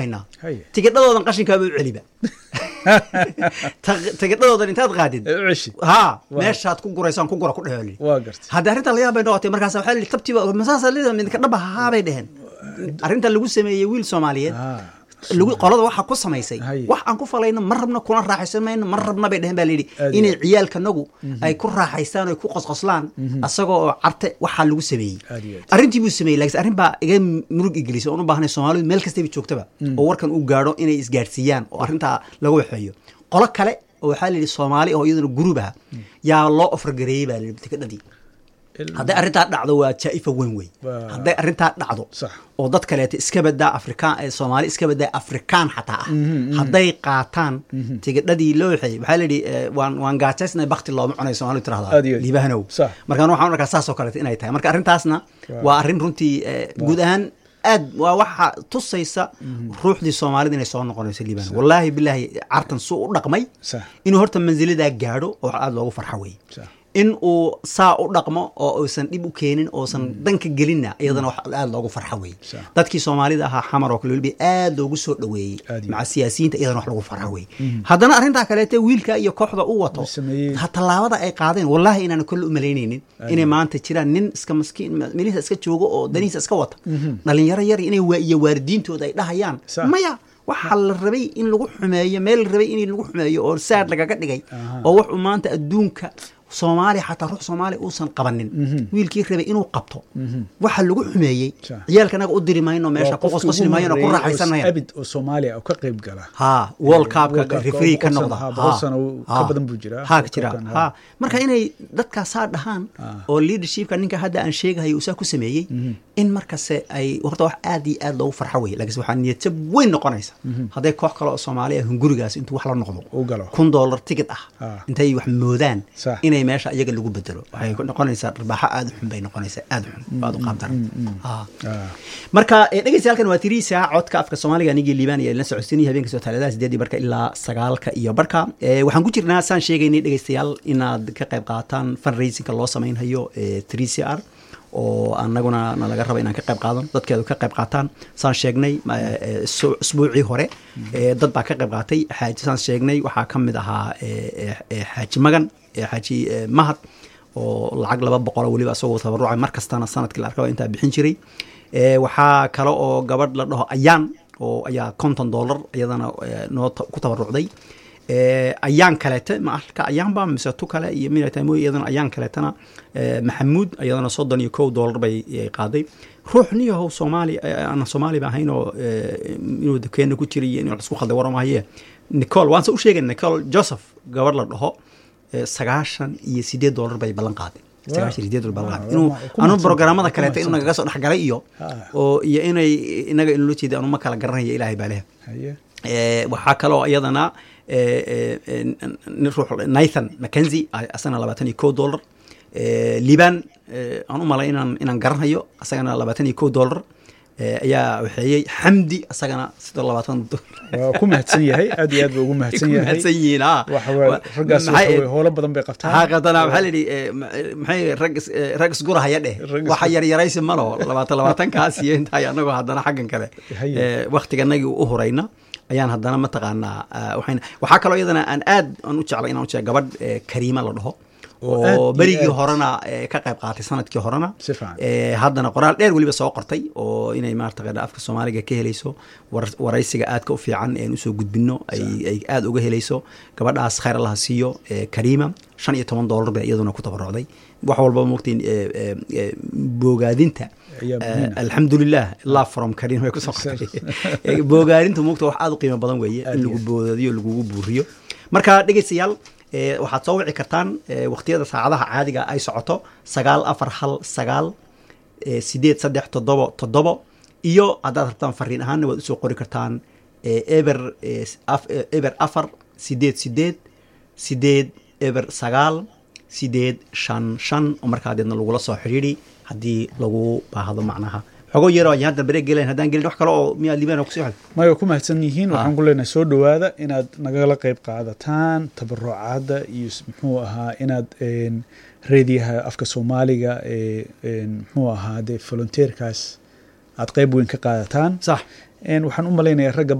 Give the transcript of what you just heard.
haynaa Haye. tigidhadoodan qashinkaaba u celiba Ta- tigidhadoodan intaad qaadid ee u ceshid haa Waa. meeshaad ku guraysaan ku gura ku dheheli waa gartay haddii arrinta layaab bay noqotay markaas waxaa lihi tabtiba masaasa lida midka dhaba haa bay dheheen arrinta lagu sameeyey wiil soomaaliyeed Ah, lagu qolada waxa ku samaysay Haye. wax aan ku falayno mar rabna kuna raaxaysan mayno mar rabna bay dheheen baa layidhi Aad inay iyo ciyaalkanagu ay ku raaxaystaan oo ay ku qosqoslaan asagoo oo carte waxaa lagu sameeyey Aad iyo aad. arrintii buu sameeyey laakiin arrin baa iga murug igelisay oon u baahnay soomaalidu meel kastaba joogtaba oo warkan uu gaadho inay isgaadhsiiyaan oo arrintaa lagu waxeeyo qolo kale oo waxaa la yidhi soomaali oo iyaduna guruub ah yaa loo ofargareeyey baa la yidhi tikadhadii il- hadday arrintaa dhacdo waa jaa'ifa weyn wey Waa- hadday arrintaa dhacdo Sax. oo dad kaleeto iska badaa afrikaan ee soomaali iska badaa afrikaan xataa ah hadday qaataan tigidhadii loo waxeeyey waxaa la yidhi eh, waan waan gaajaysnay bakti looma cunayo soomaalidu Aad iyo tirahdaa aad. liibahanow Sax. markaan waxaan arkaa saas oo kaleeto inay tahay marka arrintaasna Waa. waa arrin runtii eh, guud ahaan aad waa waxa tusaysa ruuxdii soomaalida inay soo noqonayso liibano wallaahi bilaahi cartan suu u dhaqmay Sax. inuu horta manzilidaa gaadho oo aada loogu farxo wey Sax. in uu saa u dhaqmo oo uusan dhib u keenin oosan danka gelinna iyadana wax aada loogu farxo wey Sax. dadkii soomaalida ahaa xamar oo kale weliba aad loogu soo dhoweeyey Aad iyo maca siyaasiyiinta iyadana wax lagu farxo wey haddana arrintaa kaleete wiilka iyo kooxda u wato Uu sameeyey. ha tallaabada ay qaadeen wallaahi inaan kolle u malaynaynin inay maanta jiraan nin iska maskiin meelihiisa iska joogo oo danihiisa iska wata dhalinyaro yar inay waa iyo waalidiintooda ay dhahayaan Sax. maya waxaa la rabay in lagu xumeeyo meel la rabay in lagu xumeeyo oo saad lagaga dhigay Aha. oo wuxuu maanta adduunka soomaaliya xataa ruux soomaaliya uusan qabanin wiilkii rabay inuu qabto waxa lagu xumeeyey Sax. ciyaalka anaga u diri mayno meesha waa ku qofkii qosqosli ugu mayno ku horreeyey oo raaxaysan mayno abid oo soomaaliya oo ka qayb gala ha world cupka World Cup-ka referee ka boqol noqda sano- ha, Ha, boqol sano ka ha. badan buu jiraa. ha World ka jira Cup-kan, ha ha. marka inay dadkaasaa dhahaan Ah. oo leadershipka ninka hadda aan sheegahayo uu saa ku sameeyey in markase ay horta wax aad iyo aad loogu farxo wey laakiin waxaa niyadjab weyn noqonaysa hadday koox kale oo soomaaliya hungurigaas intuu wax la noqdo u galo kun dollar ticket ah Ah. intay wax moodaan Sax. inay meesha iyaga lagu bedelo waxay ku noqonaysaa dharbaaxo aad u xun bay noqonaysaa aad u xun aad u qaabdaran Ah. Ah. marka eh, dhegeystayaal waa tiriisa codka afka soomaaliga anigii liibaan iyo la socodsiinaya habeenka soo taaladaha sideedii barka ilaa sagaalka iyo barka Eh, waxaan ku jirnaa saan sheegaynay dhegeystayaal inaad ka qayb qaataan fundraisingka loo samaynhayo three c r oo anaguna nalaga raba inaan ka qayb qaadano dadkeedu ka qayb qaataan saan sheegnay ma- eh, su- usbuucii hore eh, dad baa ka qayb qaatay xaaji saan sheegnay waxaa ka mid ahaa eh, eh, eh, xaaji magan eh, xaaji eh, mahad oo lacag laba boqolo weliba asagoo tabarucay mar kastana sanadkii la arkaba intaa bixin jiray Eh, waxaa kale oo gabadh la dhaho ayaan oo ayaa konton dollar iyadana eh, noo ta- ku tabarucday Eh, ayaan kaleete ma alka ayaanba mise tu kale iyo minata mooy iyadana ayaan kaleetana eh, maxamuud iyadana soddon iyo kow dollar bay ay qaaday ruux niyahow soomaali eh, aan soomaali ba ahayn oo eh, inuu dukeena ku jiray iyo inuu wax isku khalday waramahaye nicol waan se u sheegay nicol joseph gabadh la dhaho eh, sagaashan iyo sideed dollar bay ballan qaaday sagaashan iyo sideed dollar ballan qaaday Wow, inuu waa- ku anu mahadsan- programmada ku kaleeta inuu mahadsan. nagaga soo dhexgalay iyo Ah. oo iyo inay inaga inula jeeda anu ma kala garanaya ilaahay baa leh haye Eh, waxaa kaloo iyadana eh, eh, eh, nin ruux nathan mackenzie asagana labaatan iyo kow dollar Eh, liban eh, aan u malay inaan inaan garanhayo asagana labaatan iyo kow dollar Eh, ayaa waxeeyey xamdi asagana sidoo labaatan waa ku mahadsan yahay aad iyo aad buu ugu mahadsan ku yahay mahadsan yihiin ah. waxa waye raggaas Maxay- waxa waye howlo badan bay qabtaan haaqatana waxaa layidhi eh, ma- maxay rag is- eh, rag isgurahaya dheh Rag is- waxa yaryaraysi malo labaatan labaatankaas iyo intaay anagoo haddana xaggan kale Haye. eh, waktiganagii u hurayna ayaan haddana mataqaanaa ah, waxayna waxaa kaloo iyadana aan aad aan u jeclay inaan u jecla gabadh eh, kariima la dhaho Oo aad oo iyo berigii aad. horena eh, ka qayb qaatay sanadkii horena Si fiican. Eh, haddana qoraal dheer weliba soo qortay oo inay maarata afka soomaaliga ka helayso war- waraysiga aadka u fiican ee aan usoo gudbino ay ay aada uga helayso gabadhaas khayr allaha siiyo eh, kariima shan iyo toban dollar bay iyaduna ku tabarucday wax walba mogtiin boogaadinta Ayaa eh, muhiim ah. alxamdulilah love from kariima way kusoo qortay Eh, boogaadinta mogta wax aada u qiimo badan weeye Aad in iyo lagu aad. boodadiyo lagugu buuriyo marka dhegeystayaal eh, waxaad soo wici kartaan eh, waqtiyada saacadaha caadiga ay socoto sagaal afar hal sagaal eh, sideed saddex toddobo toddobo iyo haddaad rabtaan fariin ahaanna waad usoo qori kartaan eh, eber eh, af- eh, eber afar sideed sideed sideed eber sagaal sideed shan shan oo markaa deedna lagula soo xidhiidhi haddii lagu baahdo macnaha xogo yaroo ayaan hadda bareeg gelen haddaan gelin wax kale oo miyaa liibaan kusii xel maya ku mahadsan yihiin Ah. waxaan ku leenahay soo dhowaada inaad nagala qayb qaadataan tabarucaadda iyo s- muxuu ahaa inaad een, reediyaha afka soomaaliga ee een, muxuu ahaa dee volunteerkaas aad qayb weyn ka qaadataan sax waxaan u malaynayaa ragga